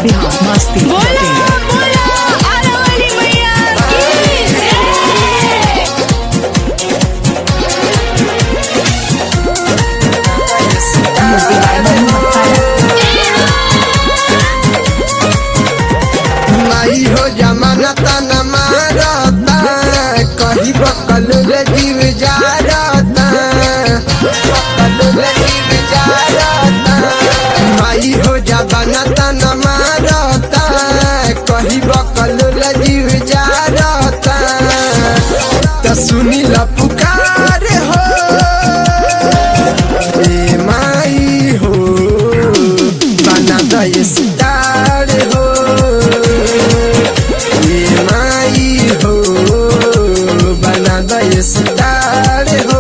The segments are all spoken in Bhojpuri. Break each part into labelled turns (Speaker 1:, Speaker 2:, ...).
Speaker 1: बिहार मस्ती
Speaker 2: बोला बोला आरावली मैया की जय।
Speaker 3: माई हो जमाना तना मारता कही बकल रे जीव जारता बकल रे जीव जारता माई हो जमाना तना मारता कही बकल रे जीव जारता त सुनी ल पुकार हो ए माई हो बना दय सितार हो ए माई हो बना दय सितार हो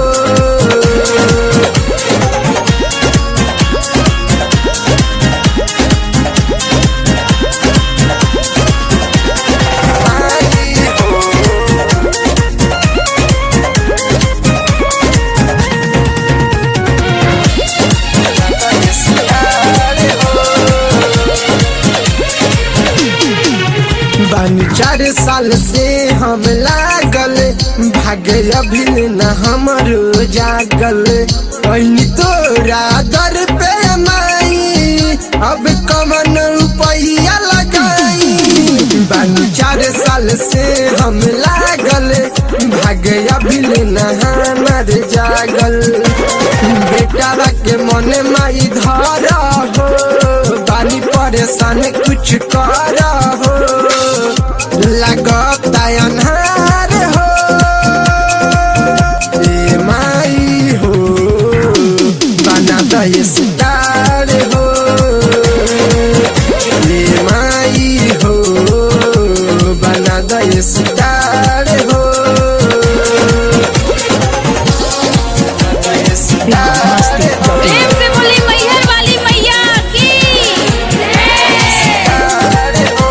Speaker 3: माई हो बानी चार साल से हम लागल भागे अभी न हमरो जागल पहिनी तोरा दर पे माई अब कमन रुपया लगाई बानी चार साल से हम लागल भागे अभी न हमर जागल बेटा के मन माई धर हो बानी परेशान कुछ कर हो लगता अनहार हो ए माई हो बना दय सितार हो ए माई हो बना दय सितार हो दय
Speaker 1: बिहार मस्ती
Speaker 3: सितार हो
Speaker 2: प्रेम से बोली मैहर वाली मैया की जय।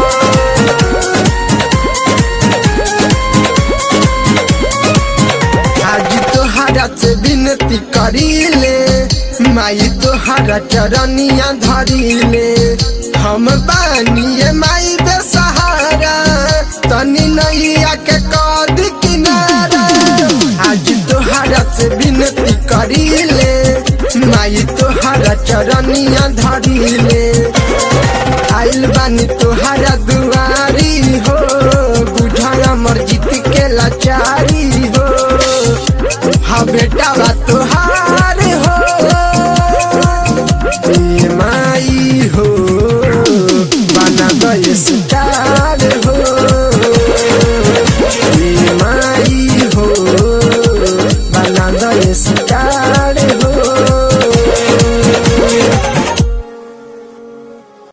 Speaker 3: आज तोहरा से विनती करीले माई तोहरा चरनिया धरीले हम बानिए माई बेसहारा तनी नैया के कद किनारा आज तोहरा से विनती करीले माई तोहरा चरनिया धरीले आइल बानी तोहरा दुआरी हो बुझा मर्जित के लाचारी हो हा बेटा बा तोहार हो ए माई हो बना गए